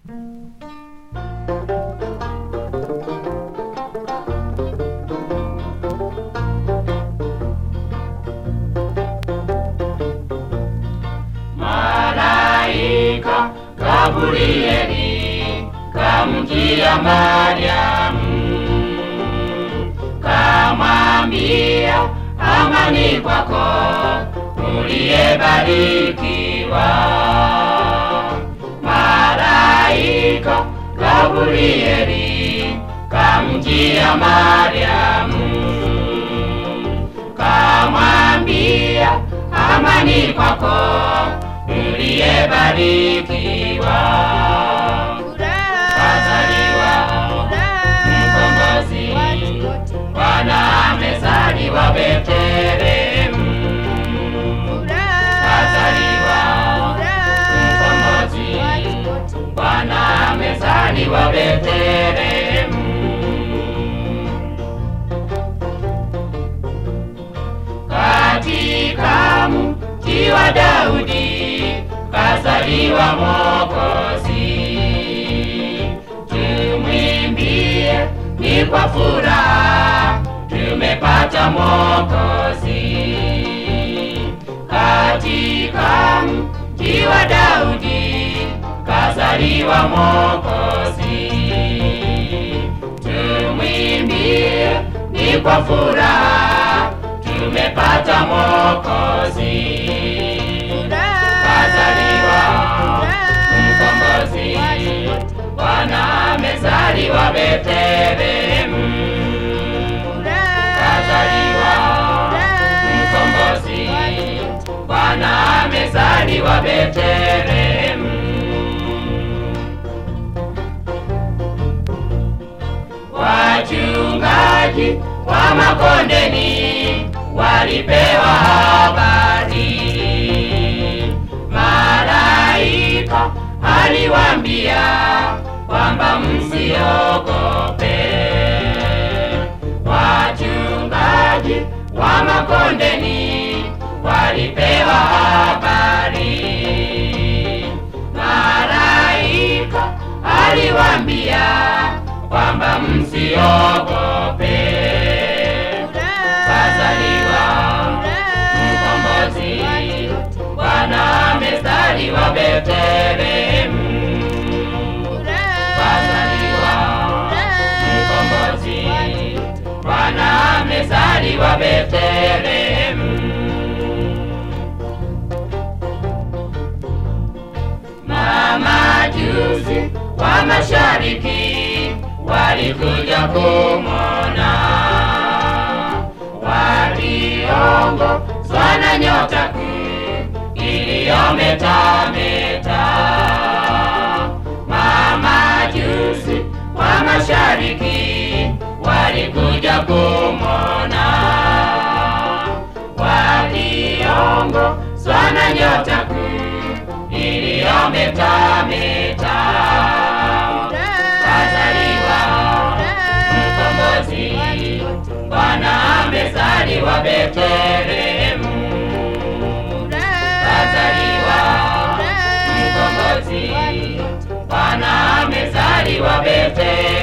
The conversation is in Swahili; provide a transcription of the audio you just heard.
Malaika Gabrieli kamjia Mariamu, kamwambia amani kwako uliyebarikiwa. Malaika Gabrieli kamjia Mariamu, kamwambia amani kwako uliyebarikiwa. Kazaliwa mkombozi, Bwana amezaliwa Betlehemu. Kazaliwa mkombozi, Bwana amezaliwa Betlehemu. Katika mji wa Daudi kazaliwa Mwokozi, tumwimbie ni kwa furaha, tumepata Mwokozi. Katika mji wa Daudi kazaliwa Mwokozi, tumwimbie ni kwa furaha, tumepata Mwokozi. Kazaliwa mkombozi, Bwana amezaliwa Betlehemu. Kazaliwa mkombozi, Bwana amezaliwa Betlehemu. Wachungaji wa makondeni walipewa habari, malaika aliwaambia kwamba msiogope. Wachungaji wa makondeni walipewa habari, malaika aliwaambia kwamba msiogope. Kazaliwa mkombozi, Bwana amezaliwa Betlehemu. Kazaliwa mkombozi, Bwana amezaliwa Betlehemu. Mamajusi wa mashariki walikuja kumwona, waliongozwa na nyota kuu iliyometameta. Mamajusi wa mashariki walikuja kumwona, waliongozwa na nyota kuu iliyometameta. Kazaliwa mkombozi, Bwana amezaliwa Betlehemu. Kazaliwa mkombozi, Bwana amezaliwa Betlehemu.